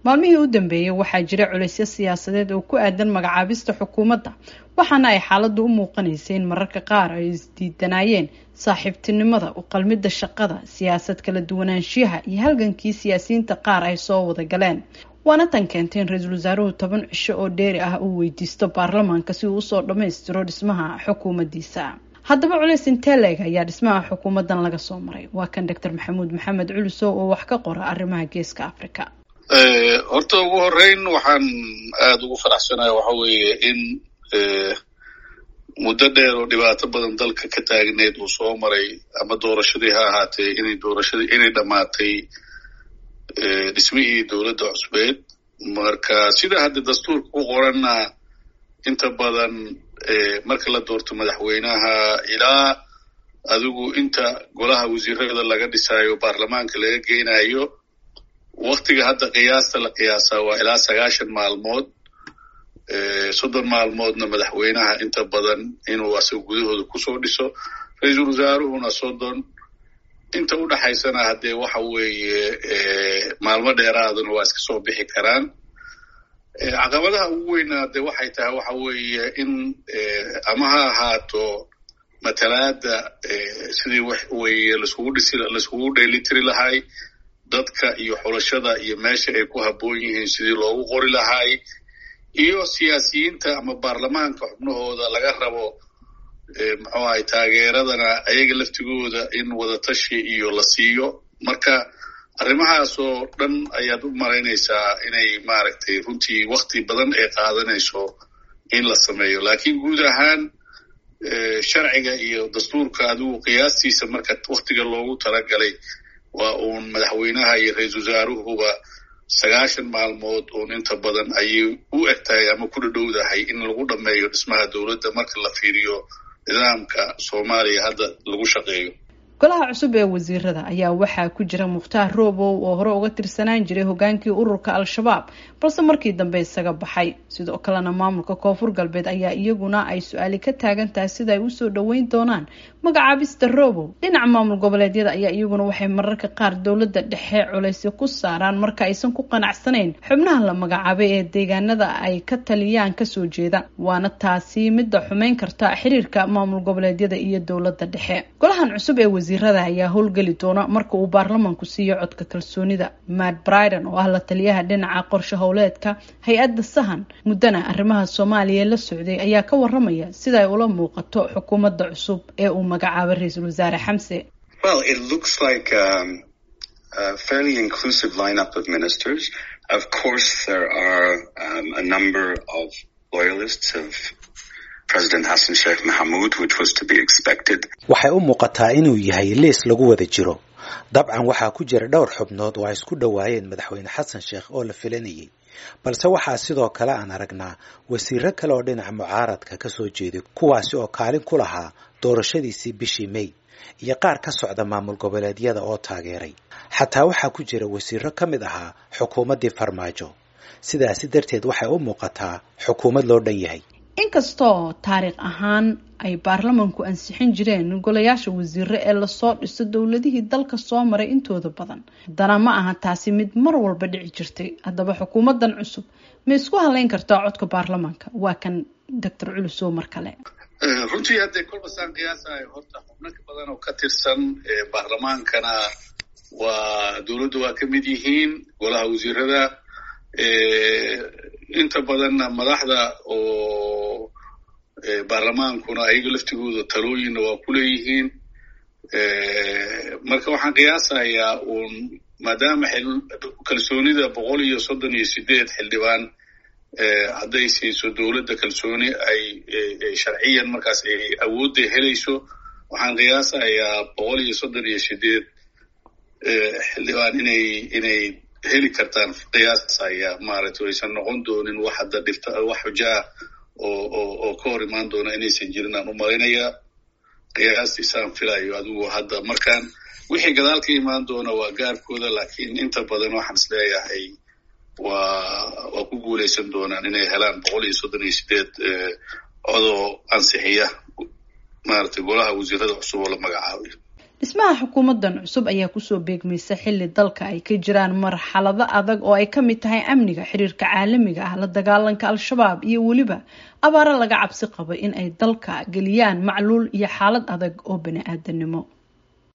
maalmihii u dambeeyey waxaa jira culaysyo siyaasadeed oo ku aadan magacaabista xukuumadda waxaana ay xaaladdu u muuqanaysay in mararka qaar ay isdiidanaayeen saaxiibtinimada u qalmidda shaqada siyaasad kala duwanaanshiyaha iyo halgankii siyaasiyiinta qaar ay soo wada galeen waana tan keentay in ra-iisul wasaaruhu toban cisho oo dheeri ah uu weydiisto baarlamaanka si uu usoo dhammaystiro dhismaha xukuumaddiisa haddaba culays inteleg ayaa dhismaha xukuumaddan laga soo maray waa kan doctor maxamuud maxamed culusow oo wax ka qora arrimaha geeska africa horta ugu horeyn waxaan aada ugu faraxsanaya waxa weeye in muddo dheer oo dhibaato badan dalka ka taagneed uu soo maray ama doorashadii ha ahaatee inay doorashadii inay dhammaatay dhismihii dowladda cusbeed marka sida hadda dastuurka ku qoranna inta badan marka la doorto madaxweynaha ilaa adigu inta golaha wasiirada laga dhisaayo baarlamaanka laga geynayo waktiga hadda qiyaasta la qiyaasaa waa ilaa sagaashan maalmood soddon maalmoodna madaxweynaha inta badan inuu asaga gudahooda kusoo dhiso ra-iisul wasaaruhuna soddon inta u dhaxaysana haddee waxa weeye maalmo dheeraaduna waa iska soo bixi karaan caqabadaha ugu weynaa de waxay tahay waxa weeye in ama ha ahaato matalaada sidii wax weye laiskugu dhisi laiskugu dheelitiri lahay dadka iyo xulashada iyo meesha ay ku habboon yihiin sidii loogu qori lahay iyo siyaasiyiinta ama baarlamaanka xubnahooda laga rabo muxuu ahay taageeradana ayaga laftigooda in wadatashi iyo la siiyo marka arrimahaas oo dhan ayaad u malaynaysaa inay maaragtay runtii wakti badan ay qaadanayso in la sameeyo lakiin guud ahaan sharciga iyo dastuurka adigu qiyaastiisa marka waktiga loogu talagalay waa uun madaxweynaha iyo ra-iisul wasaaruhuba sagaashan maalmood uun inta badan ayay u eg tahay ama ku dhadhowdahay in lagu dhammeeyo dhismaha dowladda marka la fiiriyo nidaamka soomaaliya hadda lagu shaqeeyo golaha cusub ee wasiirada ayaa waxaa ku jira mukhtaar roobow oo hore uga tirsanaan jiray hogaankii ururka al-shabaab balse markii dambe isaga baxay sidoo kalena maamulka koonfur galbeed ayaa iyaguna ay su-aali ka taagan tahay sida ay usoo dhoweyn doonaan magacaabista roobow dhinaca maamul goboleedyada ayaa iyaguna waxay mararka qaar dowladda dhexe culaysyo ku saaraan marka aysan ku qanacsanayn xubnaha la magacaabay ee deegaanada ay ka taliyaan kasoo jeeda waana taasi midda xumeyn karta xiriirka maamul goboleedyada iyo dowladda dhexe golahan cusub ee wasiirada ayaa howlgeli doona marka uu baarlamaanku siiyo codka kalsoonida matt briden oo ah la taliyaha dhinaca qorshe howleedka hay-adda sahan muddana arrimaha soomaaliya la socday ayaa ka waramaya sida ay ula muuqato xukuumadda cusub ee uu magacaabay ra-iisul wasaare xamse well it looks like um, a fairly inclusive lineup of ministers of course there are um, a number of loyalists of president hassan sheikh mahamuud which was to be expected waxay u muuqataa inuu yahay liis lagu wada jiro dabcan waxaa ku jira dhowr xubnood oo ay isku dhowaayeen madaxweyne xasan sheekh oo la filanayay balse waxaa sidoo kale aan aragnaa wasiiro kale oo dhinaca mucaaradka ka soo jeeday kuwaasi oo kaalin ku lahaa doorashadiisii bishii may iyo qaar ka socda maamul goboleedyada oo taageeray xataa waxaa ku jira wasiiro ka mid ahaa xukuumaddii farmaajo sidaasi darteed waxay u muuqataa xukuumad loo dhan yahay inkastoo taariikh ahaan ay baarlamanku ansixin jireen golayaasha wasiiro ee lasoo dhiso dowladihii dalka soo maray intooda badan haddana ma aha taasi mid mar walba dhici jirtay haddaba xukuumadan cusub ma isku haleyn kartaa codka baarlamaanka waa kan doctor culusow mar kale runtii haddee kolba saan qiyaasayo horta xubno ka badan oo ka tirsan baarlamaankana waa dowladda waa ka mid yihiin golaha wasiirada inta badanna madaxda oo baarlamaankuna ayaga laftigooda talooyinna waa ku leeyihiin marka waxaan qiyaasayaa uun maadaama kalsoonida boqol iyo soddon iyo sideed xildhibaan hadday siiso dowladda kalsooni ay sharciyan markaas ay awoodda helayso waxaan qiyaasayaa boqol iyo soddon iyo sideed xildhibaan inay inay heli kartaan qiyaasaya maaragtay aysan noqon doonin wax hadda dhibta wax xujaa oo oo oo ka hor imaan doona inaysan jirin aan u malaynayaa qiyaastiisaan filayo adigu hadda markaan wixii gadaal ka imaan doona waa gaarkooda laakiin inta badan waxaan is leeyahay waa waa ku guulaysan doonaan inay helaan boqol iyo soddon iyo sideed codoo ansixiya maaragtay golaha wasiirada cusub oo la magacaabayo dhismaha xukuumadan cusub ayaa kusoo beegmaysa xilli dalka ay ka jiraan marxalado adag oo ay ka mid tahay amniga xiriirka caalamiga ah la dagaalanka al-shabaab iyo weliba abaaro laga cabsi qabo in ay dalka geliyaan macluul iyo xaalad adag oo bani aadanimo